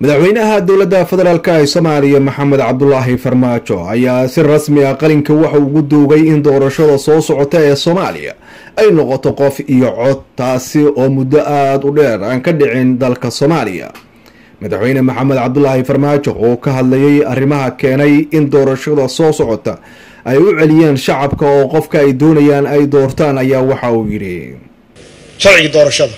madaxweynaha dowladda federaalk ee soomaaliya maxamed cabdulaahi farmaajo ayaa si rasmi ah qalinka waxa ugu duugay in doorashada soo socota ee soomaaliya ay noqoto qof iyo cod taasi oo muddo aada u dheer aan ka dhicin dalka soomaaliya madaxweyne maxamed cabdulaahi farmaajo oo ka hadlayay arrimaha keenay in doorashada soo socota ay u celiyeen shacabka oo qofka ay doonayaan ay doortaan ayaa waxa uu yidhi sharcigii doorashada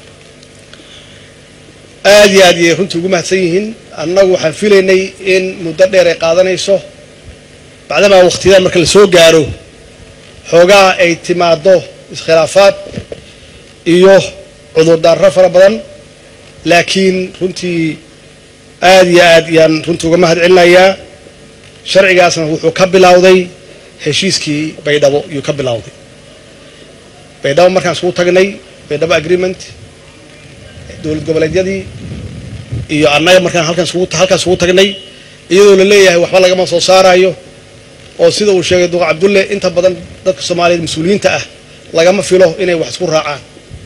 aada iyo aad iyay runtii ugu mahadsan yihiin annagu waxaan filaynay in muddo dheer ay qaadanayso bacdamaa waqtiyadan marka la soo gaaro xoogaa ay timaado iskhilaafaad iyo cudurdaarro fara badan laakiin runtii aada iyo aad yaan runtii uga mahad celinayaa sharcigaasna wuxuu ka bilowday heshiiskii baydhabo iyuu ka bilowday baydhabo markaan iskugu tagnay baydhabo agreement dowlad goboleedyadii iyo annaga markaan halkaan halkaan iskugu tagnay iyadoo la leeyahay waxba lagama soo saarayo oo sida uu sheegay duqa cabdulle inta badan dadka soomaaliyeed mas-uuliyiinta ah lagama filo inay wax isku raacaan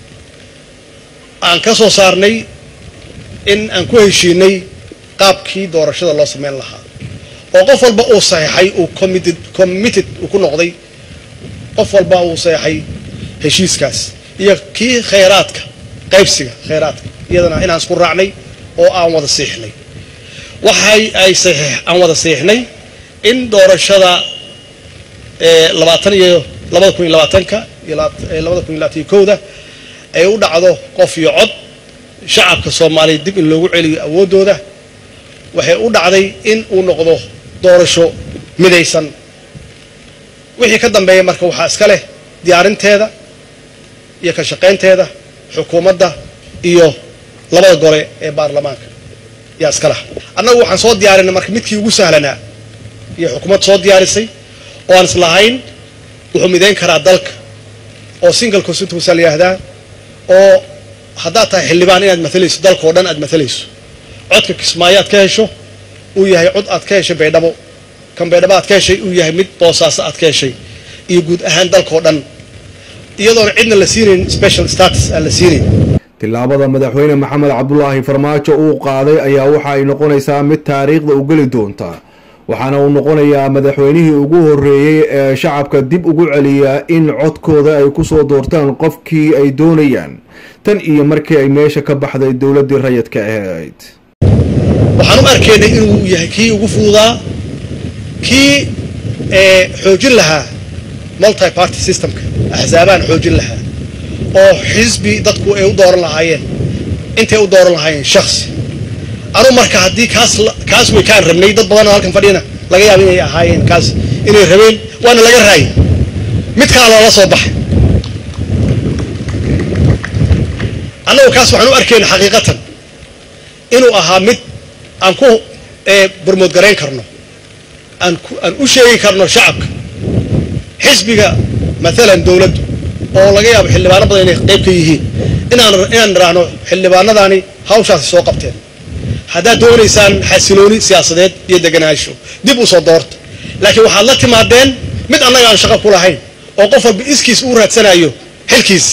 aan ka soo saarnay in aan ku heshiinay qaabkii doorashada loo sameyn lahaa oo qof walba uu saxeixay uu committed committed uu ku noqday qof walba uu saxeixay heshiiskaas iyo kii khayraadka qaybsiga khayraadka iyadana inaan isku raacnay oo aan wada siixnay waxay ay saxiix aan wada siixnay in doorashada labaatan iyo labada kun iyo labaatanka iyo labada kun iyo labaatan iyo kowda ay u dhacdo qof iyo cod shacabka soomaaliya dib in loogu celiyo awooddooda waxay u dhacday in uu noqdo doorasho midaysan wixii ka dambeeya marka waxaa iska leh diyaarinteeda iyo ka shaqaynteeda xukuumadda iyo labada gole ee baarlamaanka yaa iska laha annagu waxaan soo diyaarinay marka midkii ugu sahlanaa iyo xukuumad soo diyaarisay oo aan islahayn wuxuu midayn karaa dalka oo single constituency la yihahdaa oo haddaad tahay xildhibaan inaad matalayso dalka oo dhan aad matalayso codka kismaayo aad ka hesho uu yahay cod aad ka heshay baydhabo kan baydhabo aad ka heshay uu yahay mid boosaaso aad ka heshay iyo guud ahaan dalka oo dhan iyadoona cidna la siinayn special status aan la siinayn tillaabada madaxweyne maxamed cabdulaahi farmaajo uu qaaday ayaa waxa ay noqonaysaa mid taariikhda u geli doonta waxaana uu noqonayaa madaxweynihii ugu horeeyey ee shacabka dib ugu celiya in codkooda ay kusoo doortaan qofkii ay doonayaan tan iyo markii ay meesha ka baxday dowladdii rayidka ahayd waxaan u arkaynay inuu yahay kii ugu fududaa kii xoojin lahaa multi party systemka axsaabaan xoojin lahaa oo xisbi dadku ay u dooran lahaayeen intay u dooran lahaayeen shaksi anu marka haddii kaas kaas way kaan rabnay dad badanoo halkan fadhiyana laga yaaba inay ahaayeen kaas inay rabeen waana laga raayay mid kala loola soo baxay annagu kaas waxaan u arkayna xaqiiqatan inuu ahaa mid aan ku barmoodgarayn karno aan aan u sheegi karno shacabka xisbiga maalan dowladdu oo laga yaabo xildhibaano badan inay qayb ka yihiin inaan inaan nidhaahno xildhibaanadaani hawshaasi soo qabteen haddaad doonaysaan xasilooni siyaasadeed iyo deganaansho dib u soo doorta laakiin waxaad la timaadeen mid annaga aan shaqo ku lahayn oo qof walba iskiis uu raadsanayo xilkiisi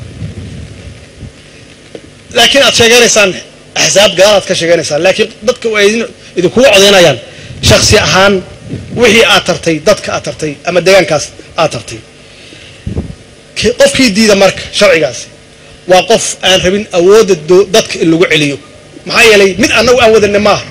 laakiin aad sheeganaysaan axsaab gadaal aad ka sheeganaysaan laakiin dadka ay idinkugu codaynayaan shaksi ahaan wixii aad tartay dadka aad tartay ama deegaankaas aad tartay qofkii diida marka sharcigaasi waa qof aan rabin awoodda dadka in lagu celiyo maxaa yeelay mid annagu aan wadanna maaha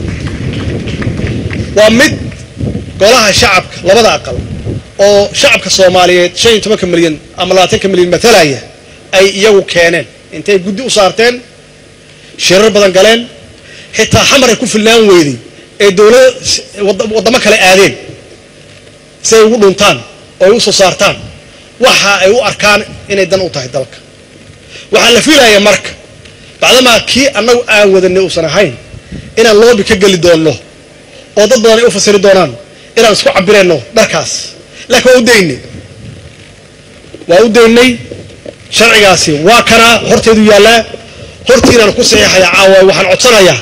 waa mid golaha shacabka labada aqal oo shacabka soomaaliyeed shan iyo tobanka milyan ama labaatanka milyan matalaya ay iyagu keeneen intay guddi u saarteen shirar badan galeen xitaa xamar ay ku fillaan weyday ee dowlada waddamo kale aadeen si ay ugu dhuntaan oo ay u soo saartaan waxa ay u arkaan inay dan u tahay dalka waxaa la fiilaya marka bacdamaa kii annagu aan wadanay uusan ahayn inaan loobi ka geli doonno oo dad badan ay u fasiri doonaan inaan isku cabirayno dharkaas laakiin waa u daynay waa u daynay sharcigaasi waa kanaa horteedu yaallaa hortiinaan ku saxiixaya caawa waxaan codsanayaa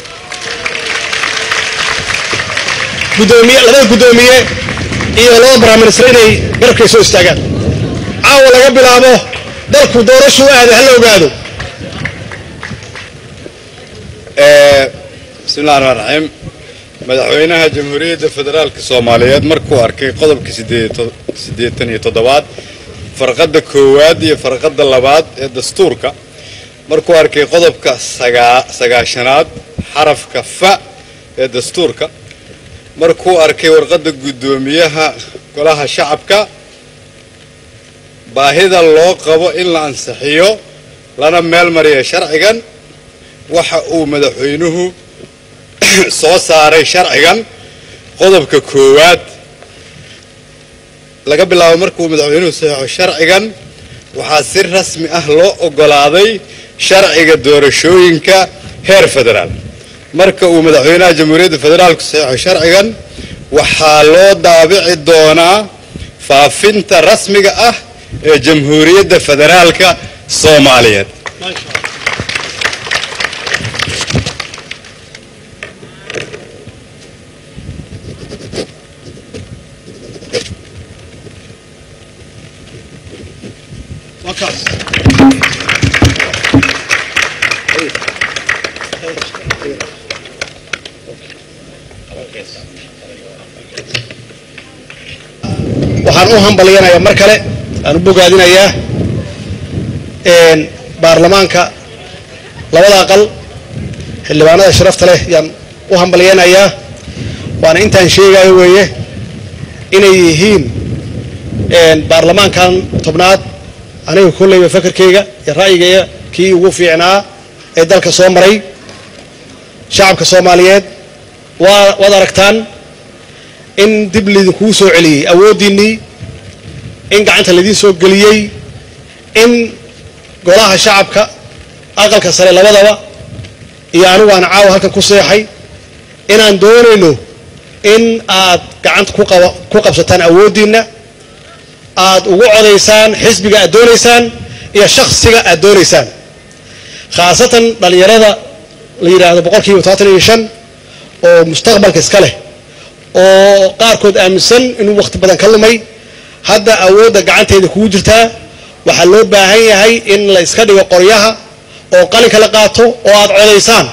gudoomiye labada guddoomiye iyo laba baraminister inay garabkay soo istaagaan caawa laga bilaabo dalku doorashuu aaday hala ogaado bismillahi raxmaan raxiim madaxweynaha jamhuuriyadda federaalka soomaaliyeed markuu arkay qodobka siddeetan iyo toddobaad farqadda koowaad iyo farqadda labaad ee dastuurka markuu arkay qodobka sagaashanaad xarafka fa ee dastuurka markuu arkay warqadda guddoomiyaha golaha shacabka baahida loo qabo in la ansixiyo lana meel mariya sharcigan waxa uu madaxweynuhu soo saaray sharcigan qodobka koowaad laga bilaabo markuu madaxweynuhu saxeixo sharcigan waxaa si rasmi ah loo oggolaaday sharciga doorashooyinka heer federaal marka uu madaxweynaha jamhuuriyadda federaalku saxeixo sharcigan waxaa loo daabici doonaa faafinta rasmiga ah ee jamhuuriyadda federaalka soomaaliyeed waxaan u hambalyanayaa mar kale aan u bogaadinayaa baarlamaanka labada aqal xildhibaanada sharafta leh yaan u hambalyanayaa waana intaan sheegayo weeye inay yihiin baarlamaankan tobnaad aniga kolleyba fakarkayga iyo ra'yigayga kii ugu fiicnaa ee dalka soo maray shacabka soomaaliyeed waa waad aragtaan in dib laydinkugu soo celiyey awooddiinnii in gacanta laydiin soo geliyey in golaha shacabka aqalka sare labadaba iyo anigu aan caawa halkan ku seexay inaan doonayno in aad gacanta ku qabsataan awooddiinna aad ugu codaysaan xisbiga aad doonaysaan iyo shaksiga aad doonaysaan khaasatan dhallinyarada la yidhaahdo boqol kiiba todobaatan iyo shan oo mustaqbalka iska leh oo qaarkood aaminsan inuu wakhti badan ka lumay hadda awoodda gacanteeda kugu jirtaa waxaa loo baahan yahay in la iska dhigo qoryaha oo qalinka la qaato oo aad codaysaan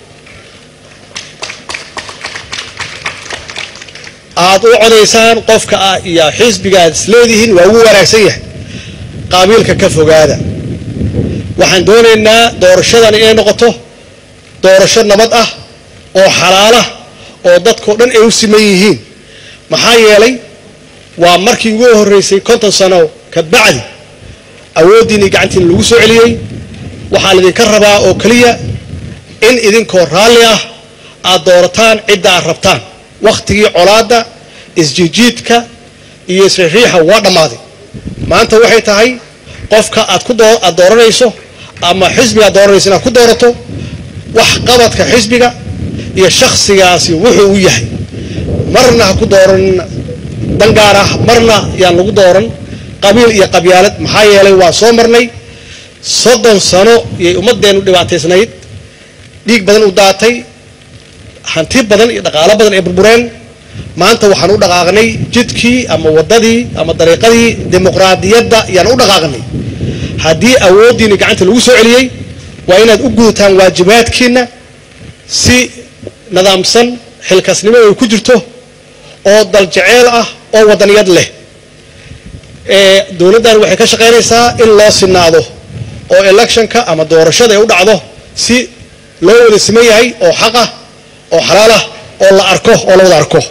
aad u codaysaan qofka iyo xisbiga aad isleedihiin waa ugu wanaagsan yahay qaabiilka ka fogaada waxaan doonaynaa doorashadan inay noqoto doorasho nabad ah oo xalaalah oo dadkao dhan ay u siman yihiin maxaa yeelay waa markii ugu horreysay konton sano ka bacdi awooddiinii gacantiina lagu soo celiyey waxaa laydinka rabaa oo keliya in idinkoo raalli ah aad doorataan cidda aad rabtaan wakhtigii colaadda isjijiidka iyo isriixriixa waa dhammaaday maanta waxay tahay qofka aad ku aad dooranayso ama xisbiga aad dooranayso inaad ku doorato wax qabadka xisbiga iyo shakhsigaasi wuxuu u yahay marna ha ku dooran dan gaar ah marna yaan lagu dooran qabiil iyo qabyaalad maxaa yeelay waa soo marnay soddon sano iyay ummadeennu dhibaataysnayd dhiig badan u daatay hanti badan iyo dhaqaalo badan ay burbureen maanta waxaan u dhaqaaqnay jidkii ama waddadii ama dariiqadii dimuqraadiyadda yaan u dhaqaaqnay haddii awooddiinni gacanta lagu soo celiyey waa inaad u gudataan waajibaadkiinna si nidaamsan xilkasnimo ay ku jirto oo daljeceel ah oo waddaniyad leh dowladdan waxay ka shaqaynaysaa in loo sinaado oo electionka ama doorashada ay u dhacdo si loo wada siman yahay oo xaq ah oo xalaal ah oo la arko oo la wada arko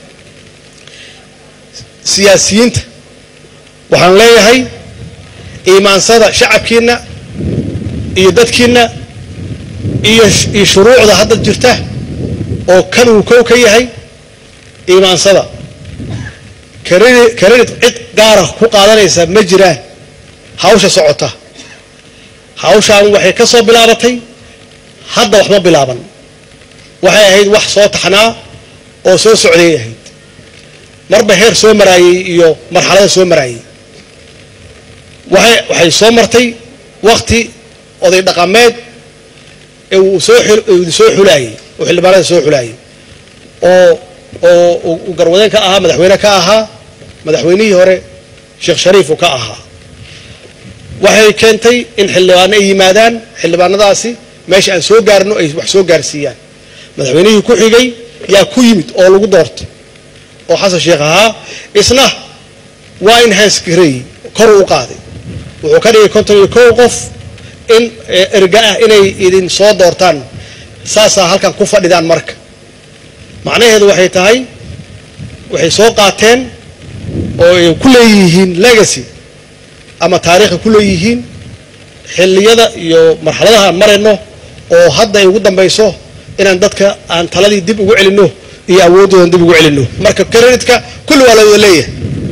siyaasiyiinta waxaan leeyahay iimaansada shacabkiinna iyo dadkiinna iyo iyo shuruucda hadda jirta oo kan uu kow ka yahay iimaansada karedit cid gaara ku qaadanaysa ma jiraan hawsha socota hawshaan waxay ka soo bilaabatay hadda wax ma bilaaban waxay ahayd wax soo taxnaa oo soo socday ahayd marba heer soo maraayey iyo marxalada soo maraayey waxay waxay soo martay wakti oday dhaqameed ee uu soo soo xulaayey oo xildhibaanada soo xulaayey oo oo uu garwadeen ka ahaa madaxweyne ka ahaa madaxweynihii hore sheekh shariif uu ka ahaa waxay keentay in xildhibaano ay yimaadaan xildhibaanadaasi meesha aan soo gaarno ay wax soo gaarsiiyaan madaxweynihii ku xigay yaa ku yimid oo lagu doortay oo xasan sheekh ahaa isna waa enhance gareeyey kor u qaaday wuxuu ka dhigay konton iyo kow qof in erga ah inay idin soo doortaan saasaa halkan ku fadhidaan marka macnaheedu waxay tahay waxay soo qaateen oo ay ku leeyihiin legacy ama taariikha ku leeyihiin xilliyada iyo marxaladaha aan marayno oo hadda ay ugu dambayso inaan dadka aan taladii dib ugu celinno iyo awooddoodan dib ugu celinno marka creditka kulli waa la wada leeyahay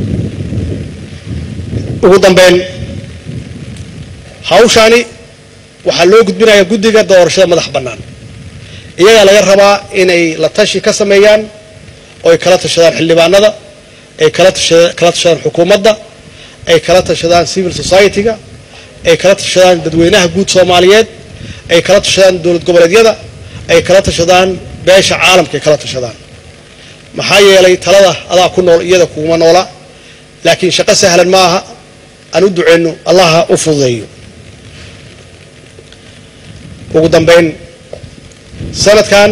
ugu dambeyn hawshaani waxaa loo gudbinayaa guddiga doorashada madax bannaan iyagaa laga rabaa inay la tashi ka sameeyaan oo ay kala tashadaan xildhibaanada ay kala kala tashadaan xukuumadda ay kala tashadaan civil society-ga ay kala tashadaan dadweynaha guud soomaaliyeed ay kala tashadaan dowlad goboleedyada ay kala tashadaan beesha caalamka ay kala tashadaan maxaa yeelay talada adaa ku nool iyada kuguma noola laakiin shaqo sahlan ma aha aan u duceyno allaha u fududeeyo ugu dambeyn sanadkan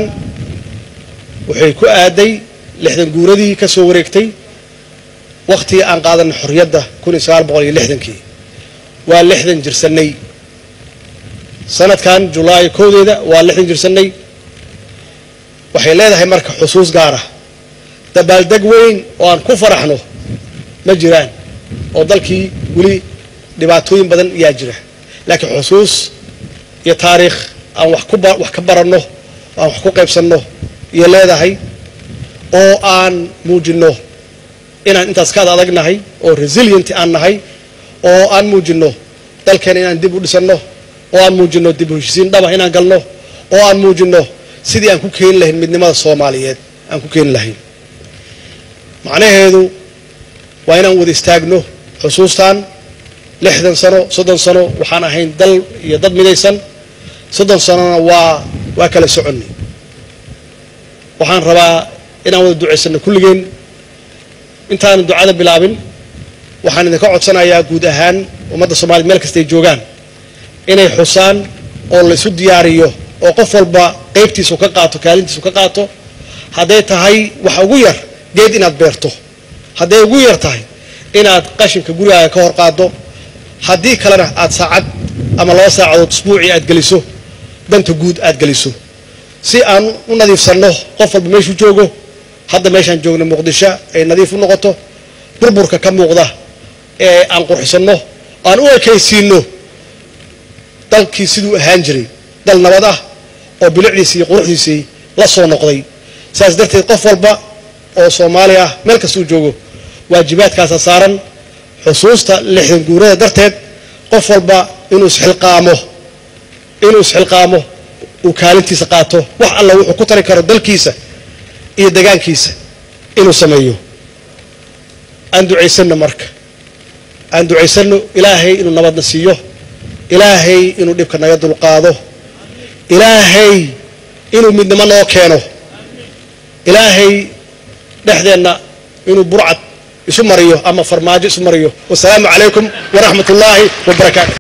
waxay ku aaday lixdan guuradii ka soo wareegtay wakhtigii aan qaadanay xorriyadda kun iyo sagaal boqol iyo lixdankii waa lixdan jirsannay sanadkan julaay kowdeeda waa lixdan jirsannay waxay leedahay marka xusuus gaar ah dabaaldeg weyn oo aan ku faraxno ma jiraan oo dalkii weli dhibaatooyin badan yaa jira laakiin xusuus iyo taariikh aan wax ku wax ka baranno aan wax ku qaybsanno iyo leedahay oo aan muujinno inaan intaas ka ad adagnahay oo resilient aan nahay oo aan muujinno dalkeena inaan dib u dhisanno oo aan muujinno dib u heshisiin dhaba inaan galno oo aan muujinno sidii aan ku keeni lahayn midnimada soomaaliyeed aan ku keeni lahayn macnaheedu waa inaan wada istaagno xusuustan lixdan sano soddon sano waxaan ahayn dal iyo dad midaysan soddon sanona waa waa kala soconnay waxaan rabaa inaan wada ducaysanno kulligeen intaanan ducada bilaabin waxaan idinka codsanayaa guud ahaan ummadda soomaliya meel kasta ay joogaan inay xusaan oo la isu diyaariyo oo qof walba qaybtiisu ka qaato kaalintiisu ka qaato hadday tahay waxa ugu yar geed inaad beerto hadday ugu yar tahay inaad qashinka gurigaaga ka hor qaaddo haddii kalena aad saacad ama laba saacadood usbuucii aad geliso danta guud aad geliso si aan u nadiifsanno qof walba meeshuu joogo hadda meeshaan joogno muqdisho ay nadiif u noqoto burburka ka muuqda ee aan qurxisanno aan u ekaysiinno dalkii siduu ahaan jiray dal nabad ah oo bilicdiisii iyo quruxdiisii la soo noqday saas darteed qof walba oo soomaali ah meel kastuu joogo waajibaadkaasa saaran xusuusta lixdan guurada darteed qof walba inuu isxilqaamo inuu isxilqaamo uu kaalintiisa qaato wax alla wuxuu ku tari karo dalkiisa iyo degaankiisa inuu sameeyo aan ducaysanno marka aan ducaysanno ilaahay inuu nabadna siiyo ilaahay inuu dhibka naga dulqaado ilaahay inuu midnimo noo keeno ilaahay dhexdeenna inuu burcad isu mariyo ama farmaajo isu mariyo wasalaamu calaykum waraxmat ullaahi wabarakaatu